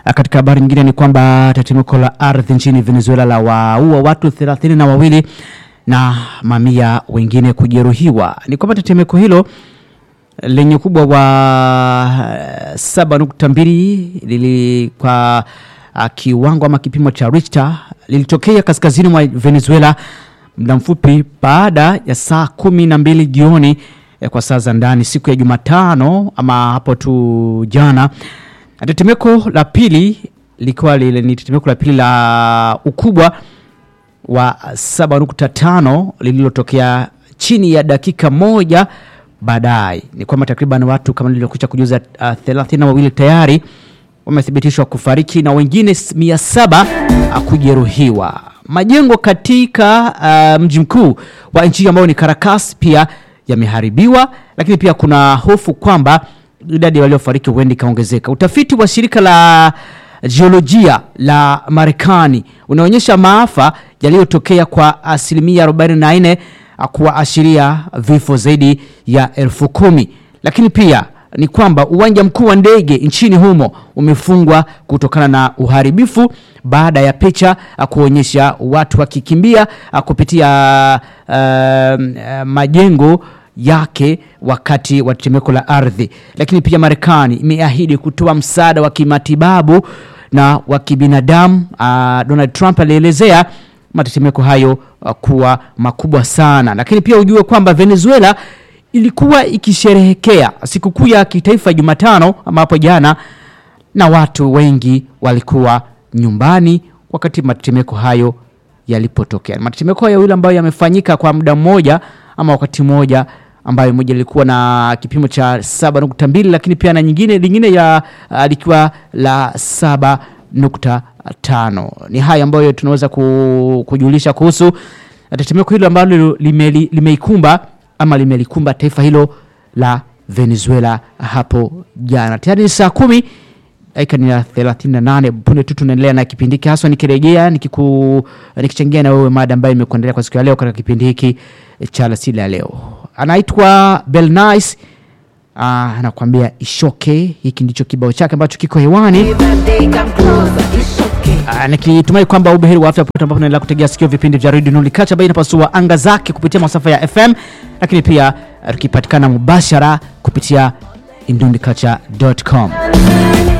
katika habari nyingine ni kwamba tetemeko la ardhi nchini Venezuela la waua watu thelathini na wawili na mamia wengine kujeruhiwa. Ni kwamba tetemeko hilo lenye ukubwa wa 7.2 lili kwa uh, kiwango ama kipimo cha Richter lilitokea kaskazini mwa Venezuela muda mfupi baada ya saa kumi na mbili jioni eh, kwa saa za ndani siku ya Jumatano ama hapo tu jana. Na Tetemeko la pili likiwa lile ni tetemeko la pili la ukubwa wa 7.5 lililotokea chini ya dakika moja baadaye. Ni kwamba takriban watu kama nilivyokwisha kujuza uh, thelathini na wawili tayari wamethibitishwa kufariki na wengine s- mia saba uh, kujeruhiwa. Majengo katika uh, mji mkuu wa nchi hiyo ambao ni Caracas pia yameharibiwa, lakini pia kuna hofu kwamba idadi ya waliofariki huenda ikaongezeka. Utafiti wa shirika la jiolojia la Marekani unaonyesha maafa yaliyotokea kwa asilimia 44 kuashiria vifo zaidi ya elfu kumi lakini pia ni kwamba uwanja mkuu wa ndege nchini humo umefungwa kutokana na uharibifu baada ya picha ah, kuonyesha watu wakikimbia ah, kupitia uh, uh, majengo yake wakati wa tetemeko la ardhi. Lakini pia Marekani imeahidi kutoa msaada wa kimatibabu na wa kibinadamu. Uh, Donald Trump alielezea matetemeko hayo uh, kuwa makubwa sana, lakini pia ujue kwamba Venezuela ilikuwa ikisherehekea sikukuu ya kitaifa Jumatano ama hapo jana, na watu wengi walikuwa nyumbani wakati matetemeko hayo yalipotokea. Matetemeko hayo yule ambayo yamefanyika kwa muda mmoja ama wakati mmoja ambayo moja lilikuwa na kipimo cha 7.2 lakini pia na nyingine lingine ya uh, likiwa la 7.5. Ni haya ambayo tunaweza ku, kujulisha kuhusu tetemeko hilo ambalo limeli- limeikumba ama limelikumba taifa hilo la Venezuela hapo jana. Tayari ni saa kumi dakika ni ya 38 punde tu tunaendelea na kipindi hiki haswa nikirejea nikiku nikichangia na wewe mada ambayo imekuendelea kwa siku ya leo katika kipindi hiki cha alasili ya leo anaitwa Belnice Ah, anakuambia ishoke hiki ndicho kibao chake ambacho kiko hewani Ah, nikitumai kwamba ubeheri wa afya popote ambapo unaendelea kutegea sikio vipindi vya redio nulikacha ambayo inapasua anga zake kupitia masafa ya fm lakini pia ah, tukipatikana mubashara kupitia indundiculture.com